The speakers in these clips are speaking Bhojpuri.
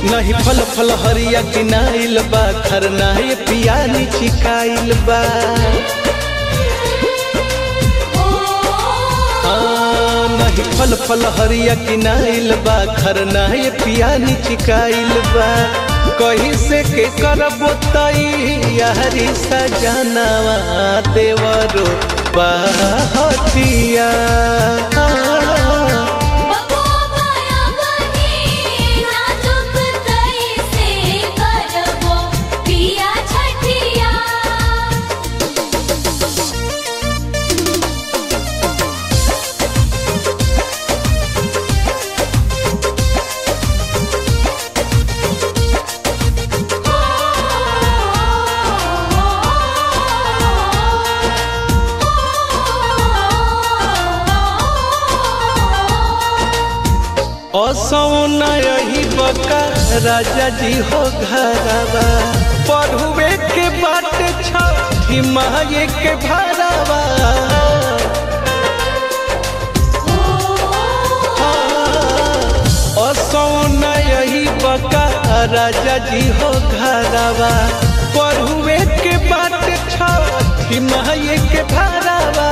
नहीं फल फल हरिया किनाइल बा खरनाए पियानी चिकाइल बा हाँ, नहीं फल फल हरिया किनाइल बा खरनाए पियानी चिकाइल बा कहीं से के करबो तई यारी सजनावा देवरो बाहतिया बबुआ माया बनी नाजुक कैसे करबो पिया छठिया असौना यही बका राजा जी हो घरवा पढ़ुए के बाट छठी माये के भरवा असौना यही बका राजा जी हो घरवा पढ़ुए के बाट छठी माये के भरवा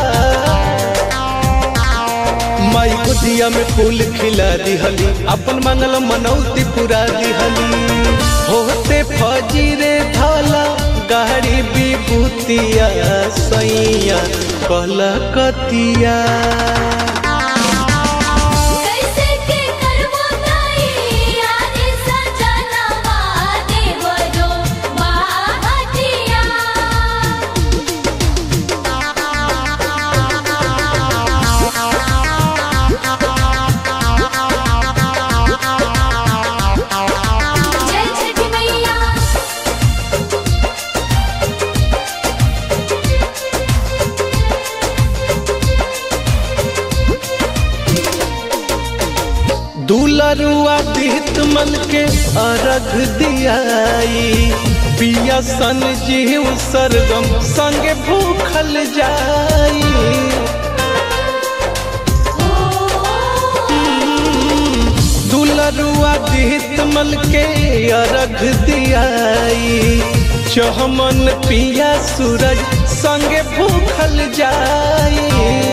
माई को दिया में फूल खिला दिहली अपन मंगल मनौती पूरा दिहली होते फजीरे धाला गाड़ी विभूतिया सैया कलकतिया कैसे के करबो तई यारी सजनवा देवरो बाहतिया जय छठी मैया दुलरुआ दीत मन के अर्घ दियाई पिया सन जीव सरगम संगे भूखल जाई दुलरुआ दीत मल के अर्घ दियाई चहमन पिया सूरज संगे भूखल जाई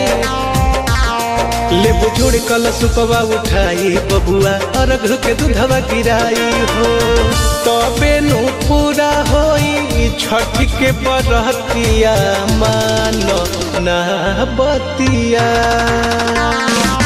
ले बुझुड़ कल सुपवा उठाई बबुआ अर्घ के दूधवा गिराई हो तबे नु पूरा होई छठ के बरतिया मान ना बतिया